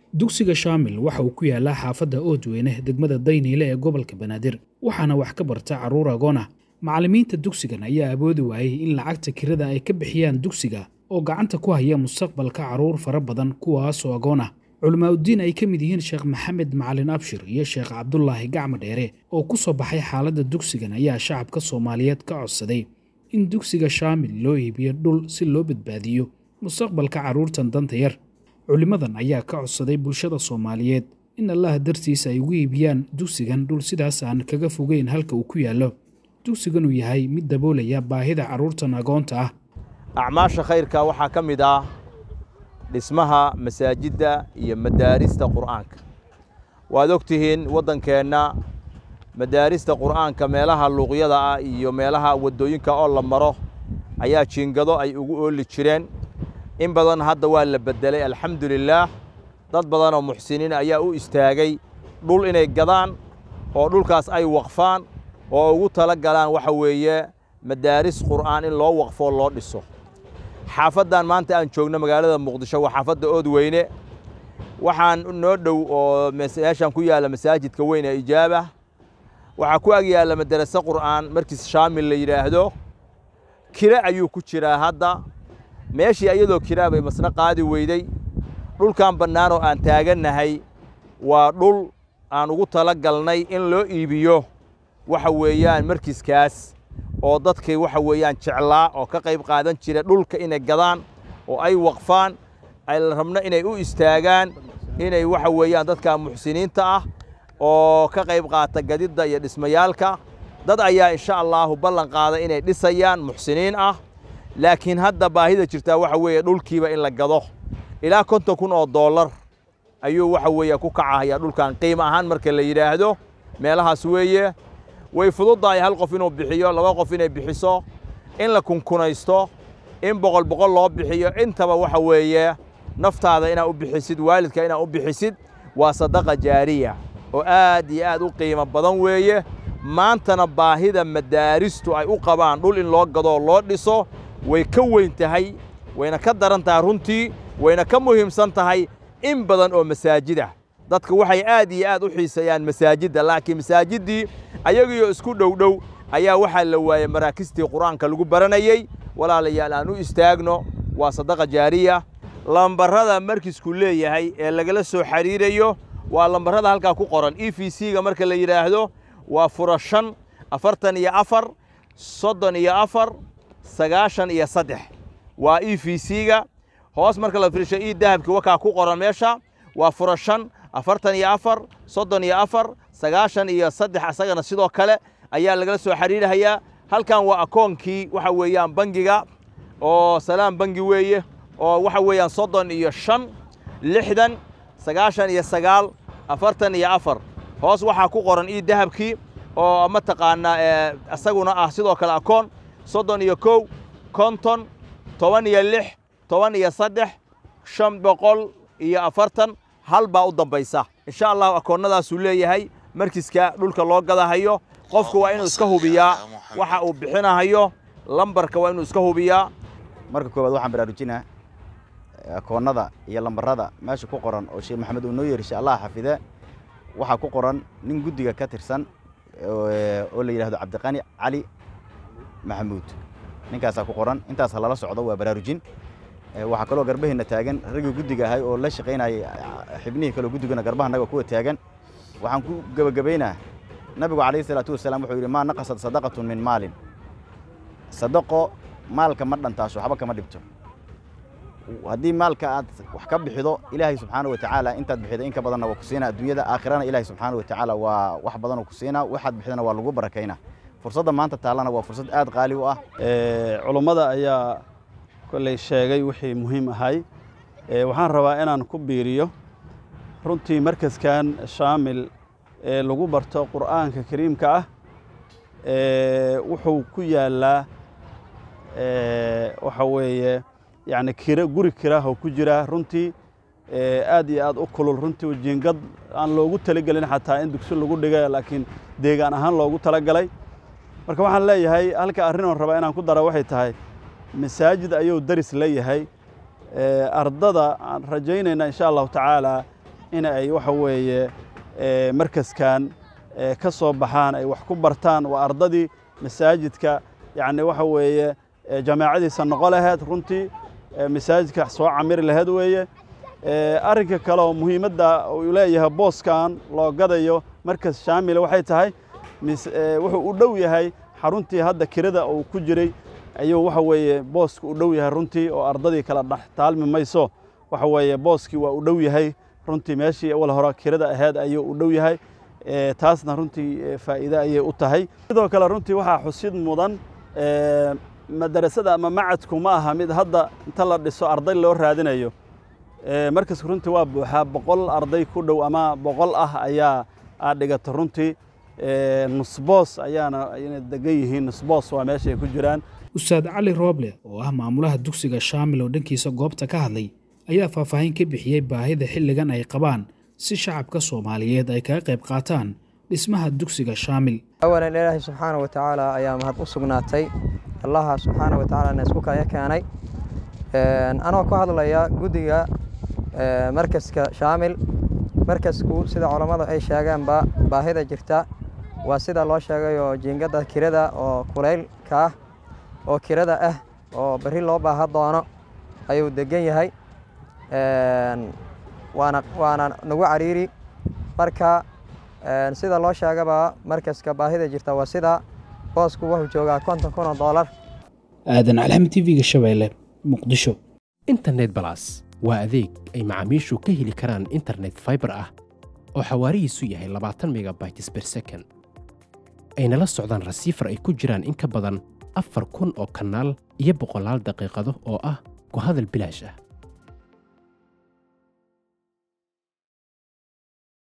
dugsiga shaamil waxa uu ku yaalaa xaafadda oodweyne degmada dayniile ee gobolka banaadir waxaana wax ka barta carruur agoon ah macallimiinta dugsigan ayaa awoodi waayey in lacagta kirada ay ka bixiyaan dugsiga oo gacanta ku haya mustaqbalka carruur fara badan kuwaasoo agoon ah culimaauddiin ay ka mid yihiin sheekh maxamed macalin abshir iyo sheekh cabdulaahi gacmo dheere oo ku soo baxay xaaladda dugsigan ayaa shacabka soomaaliyeed ka codsaday in dugsiga shaamil loo iibiyo dhul si loo badbaadiyo mustaqbalka carruurtan danta yar culimmadan ayaa ka codsaday bulshada soomaaliyeed in allaha dartiisa ay ugu iibiyaan dugsigan dhul sidaas aan kaga fogeyn halka uu ku yaallo dugsigan uu yahay mid daboolaya baahida carruurtan agoonta ah acmaasha khayrka waxaa ka mid ah dhismaha masaajidda iyo madaarista qur'aanka waad og tihiin waddankeenna madaarista qur'aanka meelaha luuqyada ah iyo meelaha waddooyinka oo la maro ayaa jiingado ay ugu ooli jireen in badan hadda waa la beddelay alxamdulilaah dad badanoo muxsiniin ayaa u istaagay dhul inay gadaan oo dhulkaas ay waqfaan oo ugu tala galaan waxa weeye madaaris qur'aan in loo waqfoo loo dhiso xaafaddan maanta aan joogno magaalada muqdisho waa xaafadda oodweyne waxaan noo dhow oo meeshaan ku yaalla masaajidka weyn ee ijaaba waxaa ku ag yaalla madaraso qur'aan markiis shaamil la yidhaahdo kire ayuu ku jiraa hadda meeshii iyadoo kiraa bay masna qaadi weyday dhulkan bannaan oo aan taagannahay waa dhul aan ugu tala galnay in loo iibiyo waxa weeyaan markiiskaas oo dadkay waxa weeyaan jeclaa oo ka qayb qaadan jira dhulka inay gadaan oo ay waqfaan ay rabno inay u istaagaan inay waxa weeyaan dadka muxsiniinta ah oo ka qayb qaata gadidda iyo dhismayaalka dad ayaa insha allaahu ballan qaaday inay dhisayaan muxsiniin ah laakiin hadda baahida jirtaa waxa weeye dhulkiiba in la gado ilaa konton kun oo dollar ayuu waxa weeye ku kacahayaa dhulkan qiimo ahaan marka la yidhaahdo meelahaas weeye way fududdahay hal qof inuu bixiyo laba qof inay bixiso in la kunkunaysto in boqol boqol loo bixiyo intaba waxa weeye naftaada inaad u bixisid waalidka inaad u bixisid waa sadaqa jaariya oo aad iyo aad u qiimo badan weeye maantana baahida madaaristu ay u qabaan dhul in loo gadoo loo dhiso way ka weyn tahay wayna ka daran tahay runtii wayna ka muhiimsan tahay in badan oo masaajid ah dadka waxay aad iyo aad u xiiseeyaan masaajidda laakiin masaajiddii ayagiioo isku dhowdhow ayaa waxaa la waayey maraakistii qur'aanka lagu baranayey walaalayaal aan u istaagno waa sadaqa jaariya lambarrada markiisku leeyahay ee lagala soo xidhiirayo waa lambarrada halkaa ku qoran e v c-ga marka la yidhaahdo waa fura shan afartan iyo afar soddon iyo afar sagaashan iyo saddex waa e v c-ga hoos marka la fiirsho ii dahabki wakaa ku qoran meesha waa fura shan afartan iyo afar soddon iyo afar sagaashan iyo saddex asagana sidoo kale ayaa lagala soo xidhiirhayaa halkan waa akoonkii waxa weeyaan bangiga oo salaam bangi weeye oo waxa weeyaan soddon iyo shan lixdan sagaashan iyo sagaal afartan iyo afar hoos waxaa ku qoran ii dahabkii oo mataqaanaa isaguna ah sidoo kale akoon soddon iyo kow konton toban iyo lix toban iyo saddex shan boqol iyo afartan hal baa u dambaysa insha allahu akoonnadaasuu leeyahay markiiska dhulka loo gadahayo qofku waa inuu iska hubiyaa waxa uu bixinahayo lambarka waa inuu iska hubiyaa marka koowaad waxaan baraarujinaa akoonnada iyo lambarrada meesha ku qoran oo sheekh maxamed uu noo yeerishay allah xafide waxaa ku qoran nin guddiga ka tirsan oo la yidhahdo cabdiqani cali maxamuud ninkaasaa ku qoran intaas ha lala socdo waa baraarujin waxaa kaloo garbaheena taagan raggii guddiga ahay oo la shaqaynayay xibnihii kaleo guddigana garbahanaga kuwa taagan waxaan ku gebagabaynaa nabigu calayhi isalaatu wasalaam wuxuu yidhi maa naqasad sadaqatun min maalin sadaqo maalka ma dhantaasho waxba kama dhibto haddii maalka aad wax ka bixido ilaahay subxaana watacaala intaad bixido in ka badanna waa ku siinaa adduunyada aakhirana ilaahay subxaana watacaala waa wax badanoo ku siinaa waxaad bixidana waa lagu barakaynaa fursadda maanta taallana waa fursad aad qaali u ah culummada ayaa kolley sheegay wixii muhiim ahay waxaan rabaa inaan ku biiriyo runtii markaskan shaamil ee lagu barto qur'aanka kariimka ah wuxuu ku yaallaa waxa weeye yacni kira guri kirahoo ku jira runtii aad iyo aad u kulul runtii jiingad aan loogu talagelin xataa in dugsi lagu dhiga laakiin deegaan ahaan loogu talagalay marka waxaan leeyahay halka arrin oon rabaa inaan ku dara waxay tahay masaajid ayuu daris leeyahay ardada aan rajaynayna insha allahu tacaala in ay waxa weeye markaskan ka soo baxaan ay wax ku bartaan waa ardadii masaajidka yacni waxa weeye jamaacadiisa noqo laheyd runtii masaajidka soo camiri laheyd weeye arrinka kale oo muhiimadda uu leeyahay booskan loo gadayo markas shaamila waxay tahay wuxuu u dhow yahay xaruntii hadda kirada uu ku jiray ayuu waxa weeye booska u dhow yahay runtii oo ardadii kala dhex taalmi mayso waxa weeye booskii waa u dhow yahay runtii meeshii awal hore kirada ahayd ayuu u dhow yahay taasna runtii faa'iide ayay u tahay sidoo kale runtii waxaa xusid mudan madarasada ama macadku ma aha mid hadda inta la dhiso arday loo raadinayo markaska runtii waa buuxaa boqol arday ku dhow ama boqol ah ayaa aad dhigata runtii nusboos ayaana ayna degan yihiin nusboos waa meesha ay ku jiraan ustaad cali rooble oo ah maamulaha dugsiga shaamil oo dhankiisa goobta ka hadlay ayaa faahfaahin ka bixiyey baahida xilligan ay qabaan si shacabka soomaaliyeed ay kaga qayb qaataan dhismaha dugsiga shaamil awalan ilaahay subxaana wa tacaala ayaa mahad u sugnaatay allaha subxaana wa tacaala na isku kaya keenay anoo ku hadlaya guddiga markaska shaamil markasku sida culammadu ay sheegeenba baahida jirta waa sida loo sheegay oo jiingadda kirada oo kulaylka ah oo kirada ah oo berri loo baaha doono ayuu degan yahay waana waana nagu cariiri marka sida loo sheegaba markaska baahida jirta waa sida boosku wuxuu joogaa konton kun oo doolar aadan calxamid tv-ga shabeelle muqdisho internet balas waa adeeg ay macaamiishu ka heli karaan internet faibar ah oo xawaarihiisu yahay labaatan megabytes ber second ayna la socdaan rasiifar ay ku jiraan in ka badan afar kun oo kanaal iyo boqolaal daqiiqado oo ah ku hadal bilaash ah